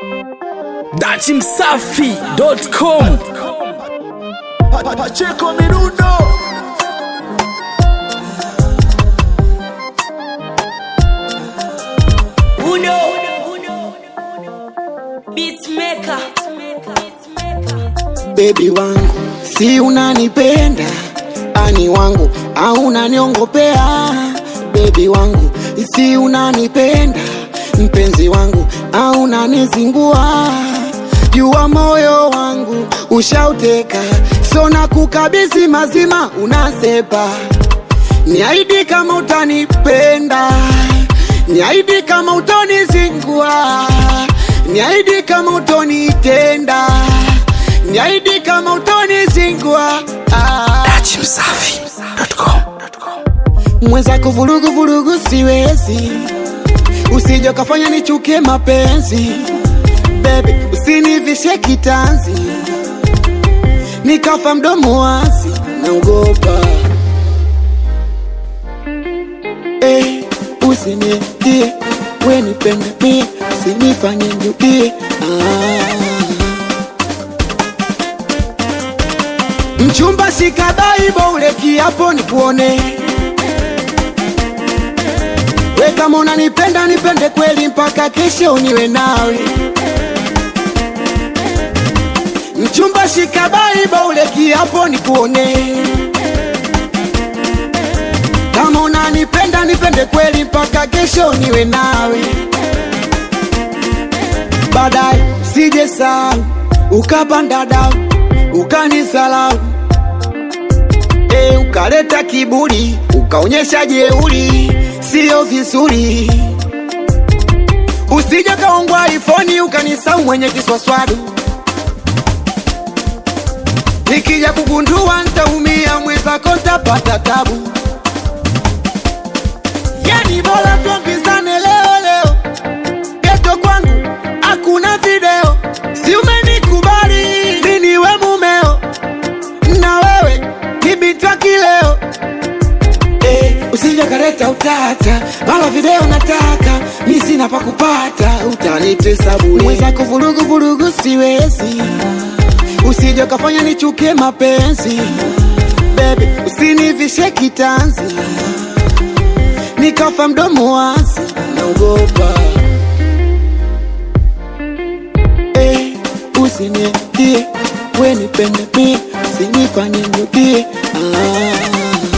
dachimsafi.com Pacheco Mirundo Uno Beatmaker bebi wangu, si unanipenda ani wangu au unaniongopea? Bebi wangu, si unanipenda mpenzi wangu au unanizingua? Jua moyo wangu ushauteka, so na kukabisi mazima unasepa. Niahidi kama utanipenda, niahidi kama utonizingua, niahidi kama utonitenda, niahidi kama utonizingua. Ah. dachimsafi.com mwenzako vurugu vurugu siwezi, usije ukafanya nichukie mapenzi baby, usinivishe kitanzi nikafa mdomo wazi, naogopa eh, usinitie we nipende mie, usinifanye nirudie ah. Mchumba shika Bible ule kiapo nikuone. We kama unanipenda nipende kweli mpaka kesho niwe nawe. Mchumba shika Bible ule kiapo nikuone. Kama unanipenda nipende kweli mpaka kesho niwe nawe. Baadaye sije sahau ukapanda dau ukanisalau e, ukaleta kiburi ukaonyesha jeuri, sio vizuri. Usije kaongwa ifoni ukanisau mwenye kiswaswadu, nikija kugundua ntaumia, mwenzako ntapata tabu. Yani bora tuambizane leo leo, geto kwangu hakuna video, si umenikubali mi niwe mumeo na wewe ni binti wa kileo eh, usije kaleta utata mara video nataka mi sina pa kupata utanitesa bure mwenzako vurugu vurugu siwezi usije ukafanya nichukie mapenzi baby usinivishe kitanzi nikafa mdomo wazi naogopa eh, usinitie we nipende mie usinifanye nirudie ah.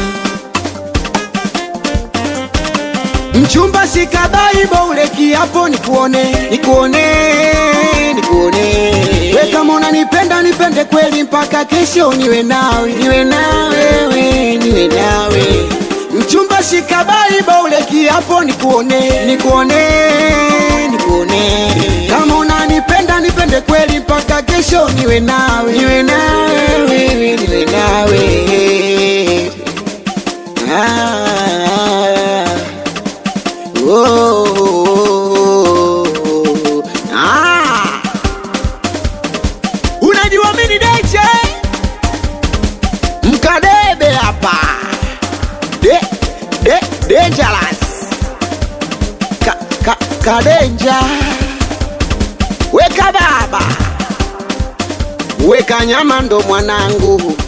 Mchumba shika Bible ule kiapo nikuone, nikuone, nikuone. We kama unanipenda nipende kweli mpaka kesho niwe nawe, niwe nawe, we, niwe nawe. Mchumba shika Bible ule kiapo nikuone, nikuone, nikuone. Kama unanipenda nipende kweli mpaka kesho niwe nawe, niwe nawe, wewe, niwe nawe. Ah. Oh, ah. Unajua mimi DJ mkadebe hapa de, de, dangerous ka, ka, kadenja weka baba weka nyama ndo mwanangu